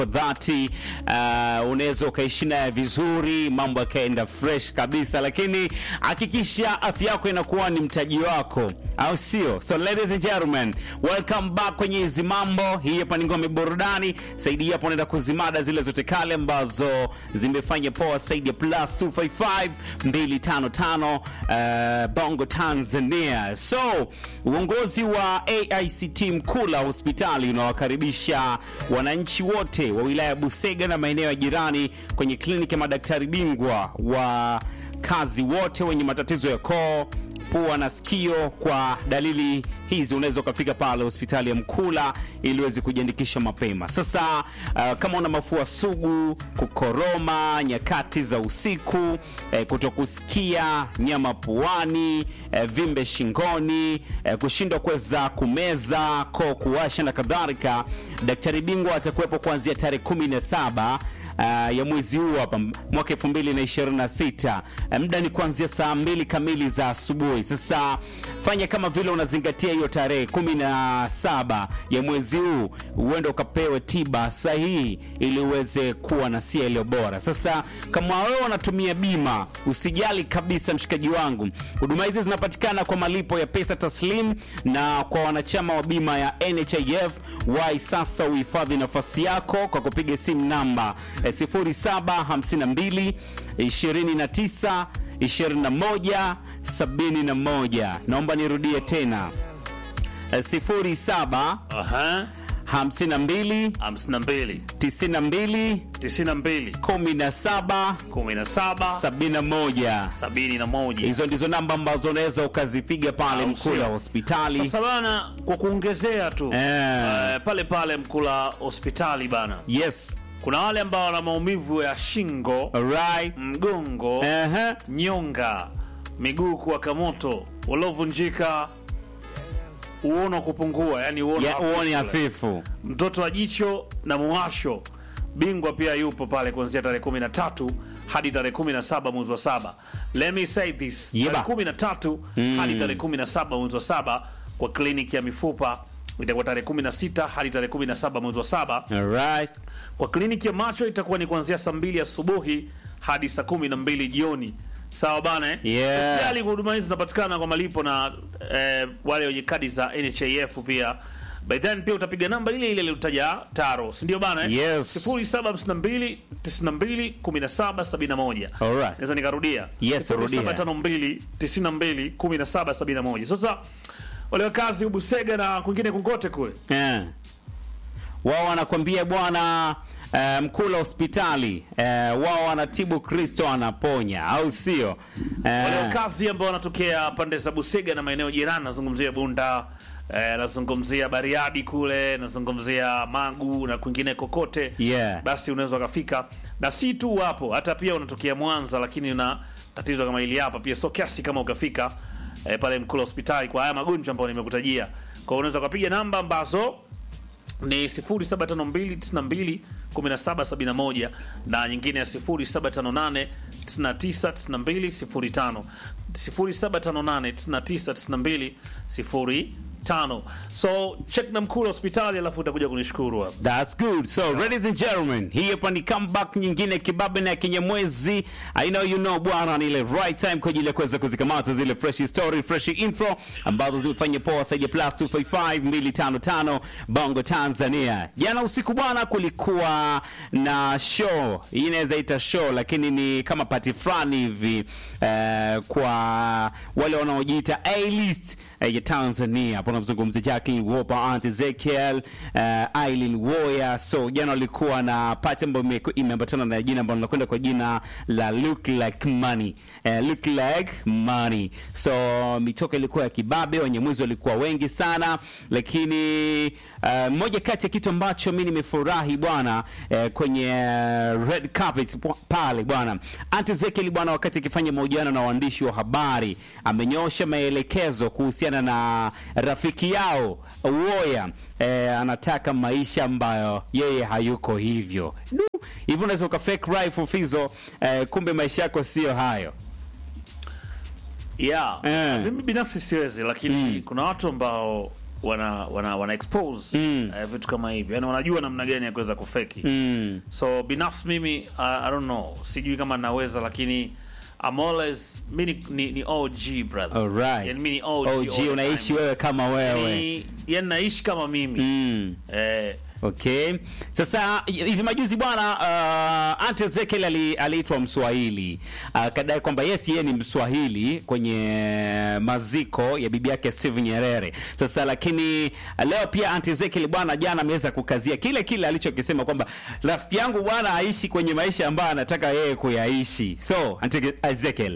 dhati uh, unaweza ukaishi naye vizuri, mambo yakaenda fresh kabisa, lakini hakikisha afya yako inakuwa ni mtaji wako, au sio? So ladies and gentlemen, welcome back kwenye hizi mambo. Hii hapa ni ngome burudani. Saidi hapo naenda kuzimada zile zote kale ambazo zimefanya poa. Saidi ya plus 255 255 uh, Bongo Tanzania. So uongozi wa AICT Mkula hospitali unawakaribisha wananchi wote wa wilaya ya Busega na maeneo ya jirani kwenye kliniki ya madaktari bingwa wa kazi wote wenye matatizo ya koo pua na sikio. Kwa dalili hizi unaweza ukafika pale hospitali ya Mkula ili uweze kujiandikisha mapema. Sasa uh, kama una mafua sugu, kukoroma nyakati za usiku, eh, kutokusikia, nyama puani, eh, vimbe shingoni, eh, kushindwa kuweza kumeza, koo kuwasha na kadhalika, daktari bingwa atakuwepo kuanzia tarehe 17 Uh, ya mwezi huu hapa mwaka 2026. Uh, muda ni kuanzia saa mbili kamili za asubuhi. Sasa fanya kama vile unazingatia hiyo tarehe 17 ya mwezi huu, uende ukapewe tiba sahihi ili uweze kuwa na sia iliyo bora. Sasa kama wewe unatumia bima, usijali kabisa, mshikaji wangu, huduma hizi zinapatikana kwa malipo ya pesa taslim, na kwa wanachama wa bima ya NHIF wai sasa uhifadhi nafasi yako kwa kupiga simu namba 0752 29 21 71. Naomba nirudie tena 07 Aha. 52 52 92 92 17 17 71. 71. Hizo ndizo namba ambazo unaweza ukazipiga pale Au Mkula sio? hospitali. Sasa bana, kwa kuongezea tu Eh. eh, pale pale Mkula hospitali bana, Yes. kuna wale ambao wana maumivu ya shingo, Alright. mgongo, Aha. nyonga, miguu kuwaka moto, waliovunjika, uono kupungua, yani uono Ya uone hafifu. hafifu. mtoto wa jicho na muwasho bingwa pia yupo pale kuanzia tarehe 13 hadi tarehe 17 mwezi wa saba let me say this Yeba. tarehe 13 hadi tarehe 17 mwezi wa saba kwa kliniki ya mifupa itakuwa tarehe 16 hadi tarehe 17 mwezi wa saba Alright. kwa kliniki ya macho itakuwa ni kuanzia saa mbili asubuhi hadi saa kumi na mbili jioni sawa bana eh? Yeah. Hospitali huduma hizi zinapatikana kwa malipo na eh, wale wenye kadi za NHIF pia by then pia utapiga namba ile ile iliyotaja taro si ndio bana eh? Yes. 0752 92 17 71 Alright. naweza nikarudia Yes, rudia. 0752 92 17 71 sasa wale wakazi Busega na kwingine kungote kule Eh. Wao wanakwambia bwana eh, Mkula hospitali eh, wao wanatibu Kristo anaponya, au sio? wale Eh, wakazi ambao wanatokea pande za Busega na maeneo jirani, nazungumzia Bunda eh, nazungumzia Bariadi kule, nazungumzia Magu na kwingine kokote Yeah. basi unaweza ukafika, na si tu hapo, hata pia unatokea Mwanza, lakini una tatizo kama hili hapa pia, so kiasi kama ukafika eh, pale Mkula hospitali kwa haya magonjwa ambayo nimekutajia, kwa hiyo unaweza ukapiga namba ambazo ni 0752921771 na nyingine ya 0758999205 0758999205 so check na Mkula hospitali alafu utakuja kunishukuru hapa That's good. So, ladies and gentlemen, hii hapa ni comeback nyingine kibabe na ya kinyamwezi. I know you know bwana, ni ile right time kwa ajili ya kuweza kuzikamata zile fresh story, fresh info ambazo zimefanya poa zaidi ya plus 255 255 Bongo Tanzania. Jana usiku bwana, kulikuwa na show. Hii inaweza ita show lakini ni kama party fulani hivi eh, kwa wale wanaojiita A-list eh, ya Tanzania. Hapo namzungumzia Jacqueline Wolper, Aunt Ezekiel, eh, Aileen Woya. So jana walikuwa na party ambayo ime- imeambatana na jina ambalo linakwenda kwa jina la Look Like Money. Eh, Look Like Money. So mitoka ilikuwa ya kibabe, Wanyamwezi walikuwa wengi sana, lakini eh, moja kati ya kitu ambacho mi nimefurahi bwana eh, kwenye eh, red carpet p- pale bwana Aunt Ezekiel bwana, wakati akifanya mahojiano na waandishi wa habari amenyoosha maelekezo kuhusiana na rafiki yao Woya. Eh, anataka maisha ambayo yeye hayuko hivyo. Du, Hivi unaweza uka fake life Fizo, eh, kumbe maisha yako sio hayo. yeah. Eh. mimi binafsi siwezi lakini Mm. kuna watu ambao wana wana, wana expose Mm. eh, vitu kama hivyo yani wanajua namna gani ya kuweza kufeki Mm. so binafsi mimi uh, I don't know sijui kama naweza lakini I'm always mi ni, ni, ni OG brother Alright. yani mi ni OG, OG all the unaishi time. wewe kama wewe. Ni- yani naishi kama mimi Mm. eh, Okay. Sasa hivi majuzi bwana uh, Ante Ezekiel ali- aliitwa Mswahili akadai kwamba yes yeye ni Mswahili kwenye maziko ya bibi yake Steve Nyerere. Sasa lakini leo pia Ante Ezekiel bwana jana ameweza kukazia kile kile alichokisema kwamba rafiki yangu bwana aishi kwenye maisha ambayo anataka yeye kuyaishi. So Ante Ezekiel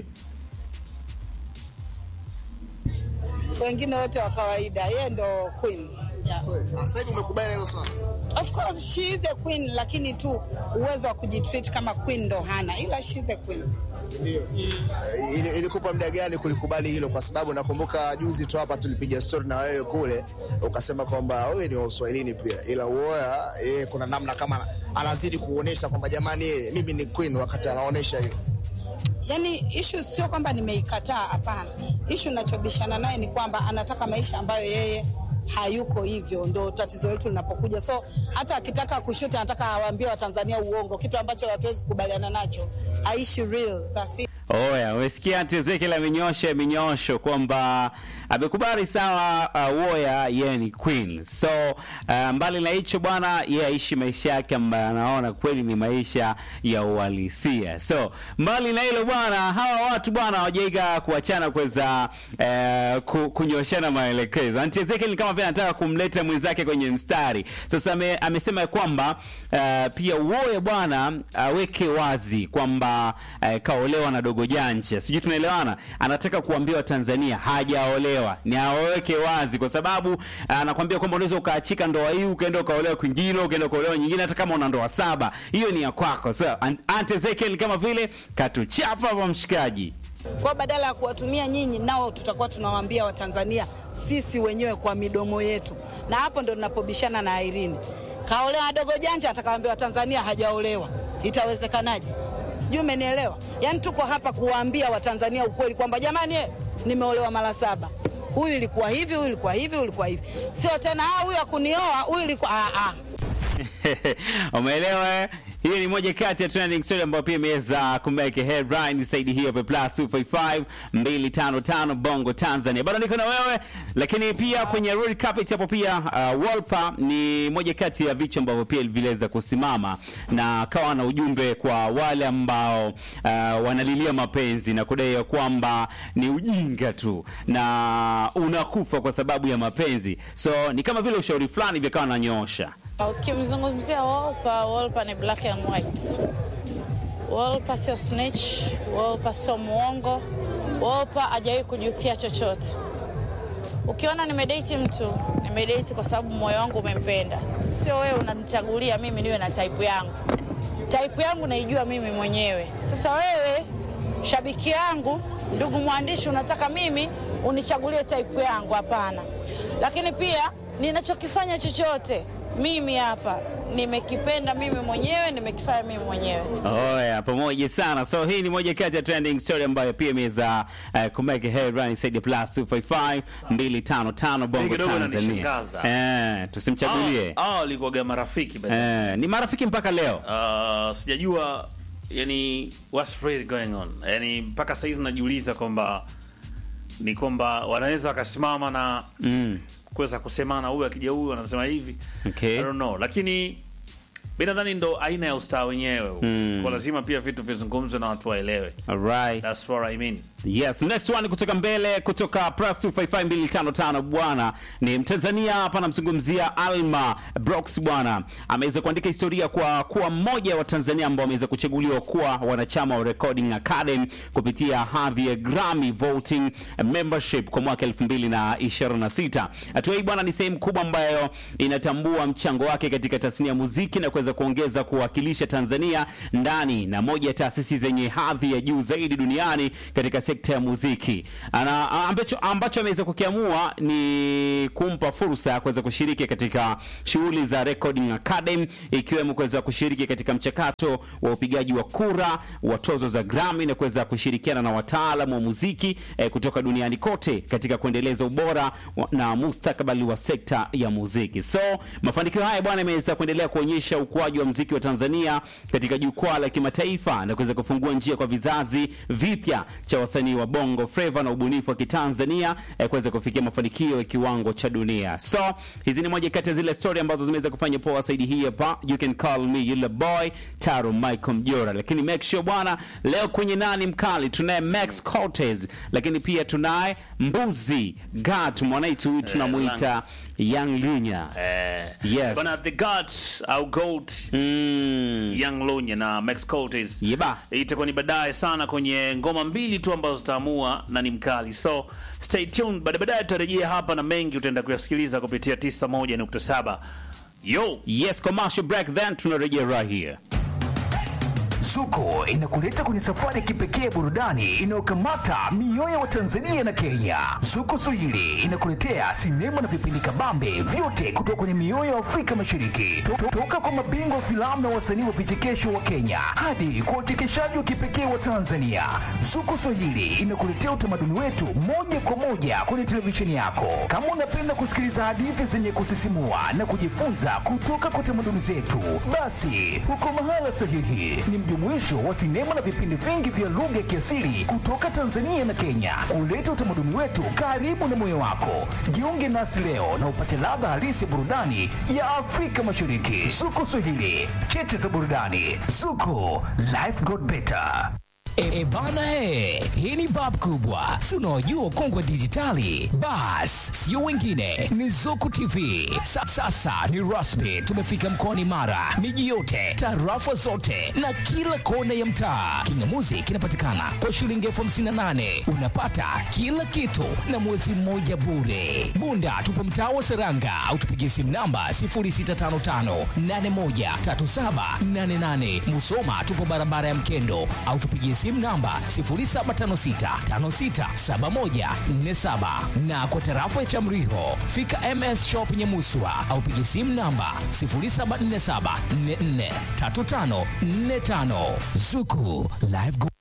wengine wote wa kawaida, yeye ndo queen. Yeah. Sasa hivi umekubali hilo swala? Of course she is the queen, lakini tu uwezo wa kujitreat kama queen ndo hana, ila she is the queen. Ndio. Ili- Ilikupa muda gani kulikubali hilo? Kwa sababu nakumbuka juzi tu hapa tulipiga story na wewe kule, ukasema kwamba wewe ni wa Uswahilini pia, ila uoya yeye kuna namna kama anazidi kuonyesha kwamba jamani, yeye mimi ni queen, wakati anaonyesha hiyo. Yani issue sio kwamba nimeikataa, hapana. Issue nachobishana naye ni kwamba anataka maisha ambayo yeye hayuko hivyo, ndo tatizo letu linapokuja. So hata akitaka kushuti, anataka awaambie Watanzania uongo, kitu ambacho hatuwezi kukubaliana nacho. Aishi real, that's it. Oya, umesikia Ante Ezekiel amenyosha minyosho kwamba amekubali sawa, uh, Woya yeye ni queen. So uh, mbali na hicho bwana, yeye aishi maisha yake ambayo anaona kweli ni maisha ya uhalisia. So mbali na hilo bwana, hawa watu bwana hawajaiga kuachana kuweza uh, ku, kunyoshana maelekezo. Ante Ezekiel ni kama vile anataka kumleta mwenzake kwenye mstari. Sasa ame, amesema ya kwamba uh, pia Woya bwana aweke wazi kwamba uh, kaolewa na dogo janja, sijui tunaelewana. Anataka kuambia Watanzania hajaolewa, ni aweke wazi, kwa sababu anakwambia kwamba unaweza ukaachika ndoa hii ukaenda ukaolewa kwingine, ukaenda ukaolewa nyingine, hata kama una ndoa saba, hiyo ni ya kwako. So An- Aunt Ezekiel kama vile katuchapa kwa mshikaji. Kwa badala ya kuwatumia nyinyi, nao tutakuwa tunawaambia Watanzania sisi wenyewe kwa midomo yetu, na hapo ndo tunapobishana na Irene. Kaolewa dogo janja, atakawaambia Watanzania hajaolewa. Itawezekanaje? Sijui umenielewa? Yaani tuko hapa kuwaambia Watanzania ukweli kwamba jamani, eh, nimeolewa mara saba, huyu ilikuwa hivi, huyu ilikuwa hivi, huyu ilikuwa hivi, sio tena ah, huyu akunioa, huyu ilikuwa ah, ah. Umeelewa? eh? Hiyo ni moja kati ya trending story ambayo pia imeweza kumeke headline saidi hiyo pe plus 255 255 Bongo Tanzania. Bado niko na wewe lakini pia kwenye Red Carpet hapo pia uh, Wolper ni moja kati ya vichwa ambavyo pia viliweza kusimama na kawa na ujumbe kwa wale ambao uh, wanalilia mapenzi na kudai ya kwamba ni ujinga tu na unakufa kwa sababu ya mapenzi. So ni kama vile ushauri fulani hivi akawa ananyoosha. Ukimzungumzia Wolper, Wolper ni black and white. Wolper sio snitch, Wolper sio muongo, Wolper hajawahi kujutia chochote. Ukiona nimedate mtu, nimedate kwa sababu moyo wangu umempenda, sio wewe unanichagulia mimi niwe na type yangu. Type yangu naijua mimi mwenyewe. Sasa wewe shabiki yangu, ndugu mwandishi, unataka mimi unichagulie type yangu? Hapana. Lakini pia ninachokifanya chochote mimi hapa nimekipenda mimi mwenyewe, nimekifanya mimi mwenyewe. Oya, pamoja sana. So hii ni moja kati ya trending story ambayo pia imeweza uh, kumeke headline saidi plus 255 255 Bongo kidogo Tanzania. inanishangaza. Eh, tusimchagulie. hao hao walikuwaga marafiki but, Eh, ni marafiki mpaka leo. uh, sijajua yani what's really going on yani mpaka sahizi najiuliza kwamba ni kwamba wanaweza wakasimama na Mm. kuweza kusemana huyu akija huyu anasema hivi Okay. I don't know lakini mi nadhani ndo aina ya ustaa wenyewe Mm. kwa lazima pia vitu vizungumzwe na watu waelewe Alright. That's what I mean. Yes, next one kutoka mbele kutoka plus 255255 bwana ni Mtanzania hapa namzungumzia Alma Brox bwana. Ameweza kuandika historia kwa kuwa mmoja wa Tanzania ambao ameweza kuchaguliwa kuwa wanachama wa Recording Academy kupitia hadhi ya Grammy Voting Membership kwa mwaka 2026. Hatua hii bwana ni sehemu kubwa ambayo inatambua mchango wake katika tasnia ya muziki na kuweza kuweza kuongeza kuwakilisha Tanzania ndani na moja ya taasisi zenye hadhi ya juu zaidi duniani katika sekta ya muziki. Ana, ambacho, ambacho ameweza kukiamua ni kumpa fursa ya kuweza kushiriki katika shughuli za Recording Academy ikiwemo kuweza kushiriki katika mchakato wa upigaji wa kura wa tozo za Grammy na kuweza kushirikiana na wataalamu wa muziki eh, kutoka duniani kote katika kuendeleza ubora wa- na mustakabali wa sekta ya muziki. So mafanikio haya bwana, imeweza kuendelea kuonyesha ukuaji wa muziki wa Tanzania katika jukwaa la kimataifa na kuweza kufungua njia kwa vizazi vipya cha wasanii wa Bongo Flava na ubunifu wa Kitanzania eh, kuweza kufikia mafanikio ya kiwango cha dunia. So hizi ni moja kati ya zile story ambazo zimeweza kufanya poa zaidi hii hapa. You can call me yule boy Taro Michael Mjora, lakini make sure bwana, leo kwenye nani mkali tunaye Max Cortez, lakini pia tunaye Mbuzi Gat mwanaitu huyu tunamuita Young Lunya. Eh, Yes. bana the gods au goat Mm. Young Lunya na Max Cortez. Yeba. Itakuwa ni baadaye sana kwenye ngoma mbili tu ambazo zitaamua na ni mkali. So stay tuned. Baada baadaye tutarejea hapa na mengi utaenda kuyasikiliza kupitia 91.7. Yo. Yes, commercial break then tunarejea right here. Zuko inakuleta kwenye safari ya kipekee ya burudani inayokamata mioyo ya Watanzania na Kenya. Zuko Swahili inakuletea sinema na vipindi kabambe vyote kutoka kwenye mioyo ya Afrika Mashariki, To- to- toka kwa mabingwa wa filamu na wasanii wa vichekesho wa Kenya hadi kwa uchekeshaji wa kipekee wa Tanzania. Zuko Swahili inakuletea utamaduni wetu moja kwa moja kwenye televisheni yako. Kama unapenda kusikiliza hadithi zenye kusisimua na kujifunza kutoka kwa tamaduni zetu, basi uko mahala sahihi. Ni mjumuisho wa sinema na vipindi vingi vya lugha ya kiasili kutoka Tanzania na Kenya, kuleta utamaduni wetu karibu na moyo wako. Jiunge nasi leo na upate ladha halisi ya burudani ya Afrika Mashariki. Zuko Swahili, cheche za burudani. Zuko, life got better. E, e bana he, hii ni bab kubwa, si unaojua kongwe dijitali. Bas, sio wengine, ni Zuku TV. Sa, sasa ni rasmi, tumefika mkoani Mara, miji yote, tarafa zote na kila kona ya mtaa. Kingamuzi kinapatikana kwa shilingi elfu hamsini na nane unapata kila kitu na mwezi mmoja bure. Bunda tupo mtaa wa Seranga au tupigie simu namba 0655813788. Musoma tupo barabara ya Mkendo au tupigie simu namba 0756567147 na kwa tarafa ya Chamriho fika MS Shop Nyamuswa au pigie simu namba 0747443545 Zuku Live Go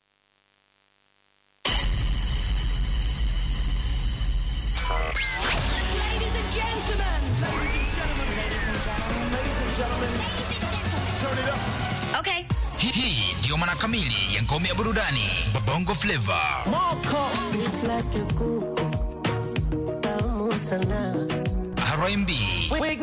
Ladies and gentlemen. Ladies and gentlemen. Ladies and gentlemen. Ladies and gentlemen. Ladies and gentlemen. Turn it up. Okay. Hii hii ndiyo maana kamili ya ngome ya burudani Bongo Flava. like a kuku tamu sana R&B,